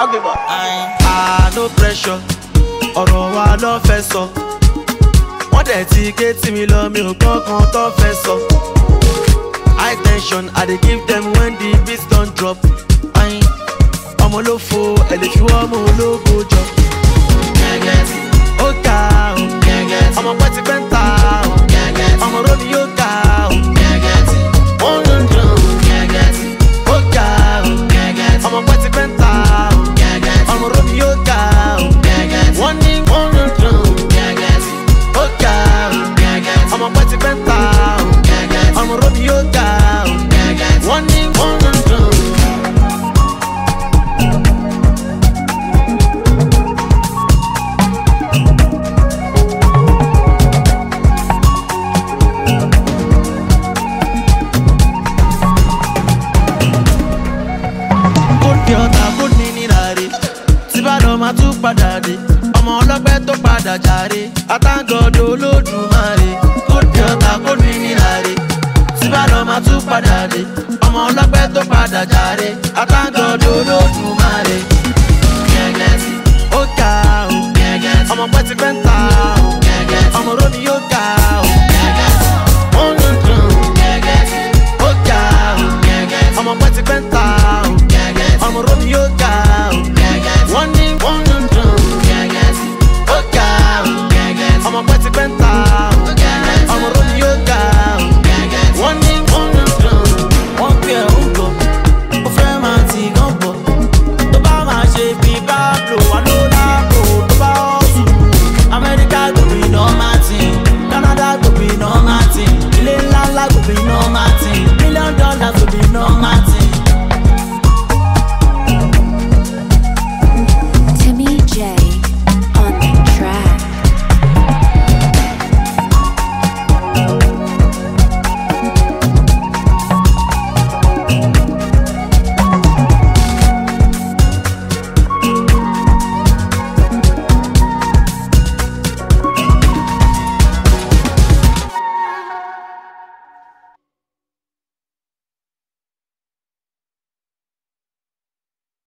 ugly boy. ah no pressure ọ̀rọ̀ wa ló fẹ́ sọ wọ́n dẹ̀ ti gé tí mi lọ mi ò gbọ́ kan tó fẹ́ sọ high tension i dey give them when the beat don drop ayin ọmọ ló fo ẹ̀lẹ́fiwọ́ ọmọ ológo jọ ó ga o ọmọ pẹ́ ti pẹ́ ń ta o ọmọ rómi yóò ga o wọ́n ń dùn ó ga o ọmọ pẹ́ ti pẹ́ ń ta o ọmọ rómi yóò ga o wọ́n ní wọ́n ń dùn ó ga o ọmọ pẹ́ ti pẹ́ ń ta o ọmọ rómi yóò ga o wọ́n ní wọ́n ń dùn. kó di ọ̀tá kó ní níláre tí bá lọ máa tún padà dé ọmọ ọlọ́pẹ́ tó padà jàre àtàgọ́dọ̀ olódùmarè kó di ọ̀tá kó ní níláre tí bá lọ máa tún padà dé ọmọ ọlọ́pẹ́ tó padà jàre àtàgọ́dọ̀